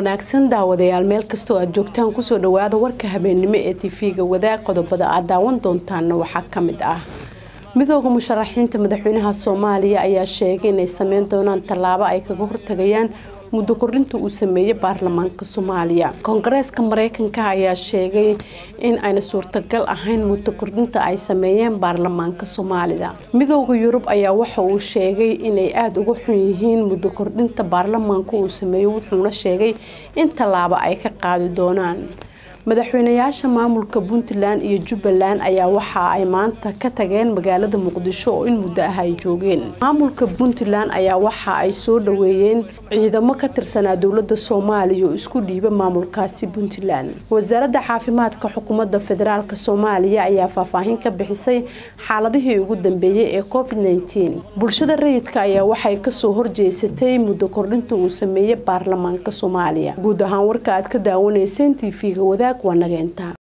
wanaagsan daawadayaal meel kastoo aad joogtaan kusoo dhawaada warka habeennimo ee tv-ga wadaag qodobada aad daawan doontaanna waxaa ka mid ah midooda musharaxiinta madaxweynaha soomaaliya ayaa sheegay inay sameyn doonaan tallaabo ay kaga hortagayaan muddo kordhinta uu sameeyey baarlamaanka soomaaliya koongareeska mareykanka ayaa sheegay in ayna suurtagal ahayn muddo kordhinta ay sameeyeen baarlamaanka soomaalida midooda yurub ayaa waxa uu sheegay inay aada uga xun yihiin muddo kordhinta baarlamaanka uu sameeyo wuxuuna sheegay in tallaabo ay ka qaadi doonaan madaxweynayaasha maamulka puntland iyo jubbaland ayaa waxa ay maanta ka tageen magaalada muqdisho oo in muddo ah ay joogeen maamulka puntland ayaa waxa ay soo dhaweeyeen ciidamo ka tirsanaa dowlada soomaaliya oo isku dhiiba maamulkaasi puntland wasaaradda caafimaadka xukuumadda federaalk soomaaliya ayaa faahfaahin ka bixisay xaaladihii ugu dambeeyey ee covid -19 bulshada rayidka ayaa waxay kasoo horjeesatay muddo kordhinta uu sameeyey baarlamaanka soomaaliya guud ahaan warka aad ka daawanayseen tv-ga wadaag waa nageenta